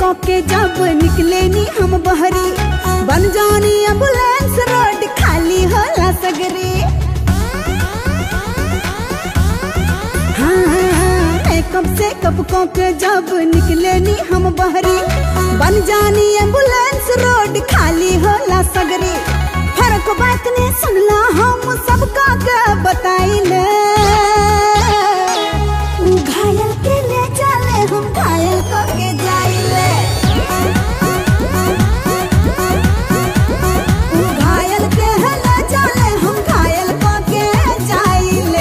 के जब निकले नी हम बहरी बन जानी एम्बुलेंस रोड खाली होला सगरे हाँ, हाँ, हाँ, मेकअप से कप के जब निकले नी हम बहरी बन जानी एम्बुलेंस रोड खाली होला सगरे फर्क बात ने सुनला हम सबका के बताइले घायल के ले चले हम घायल को के जाइले घायल के ले चले हम घायल को के जाइले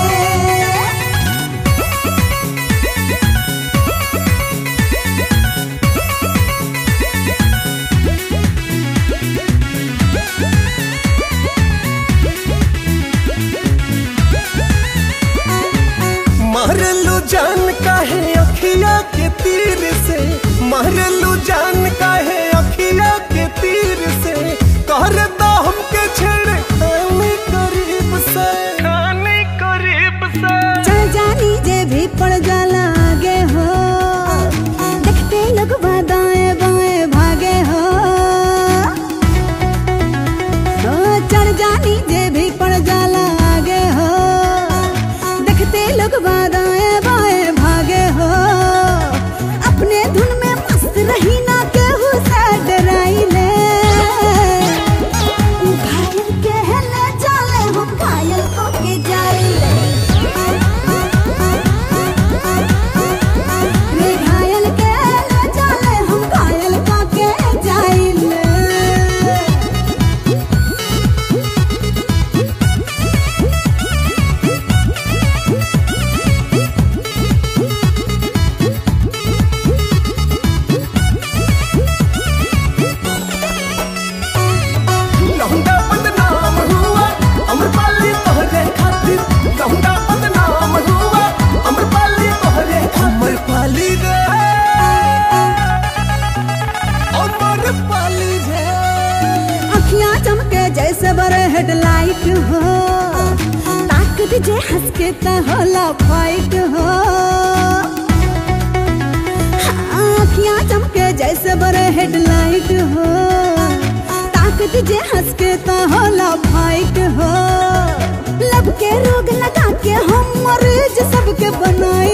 मारलू जान काहे अखिया के तीर से मारलू जान काहे अखिया के तीर से कर दो हमके छेड़ खाने करीब से खाने करीब से चल जानी जे भी पड़ जाला आगे हो देखते लोग दाएं बाएं भागे हो ओ, चल जानी जे भी पड़ जाला आगे हो देखते लोग दाएं बाएं भागे हो अपने धुन में मस्त रही ना केहू से डराइले घायल के ले चले हम घायल को के जाइले रे घायल के ले चले हम घायल को के जाइले लौंडा बदनाम हुआ अमरपाली तोहरे खातिर लौंडा बदनाम हुआ अमरपाली तोहरे अमरपाली रे अमरपाली रे अखियां चमके जैसे बड़े हेडलाइट हो ताकत जे हंस के त होला फाइट हो हाँ, अखियां चमके जैसे बड़े हेडलाइट हो ताकत जे हंस के त होला फाइट हो लब के रोग लगा के हम मरीज सबके बनाई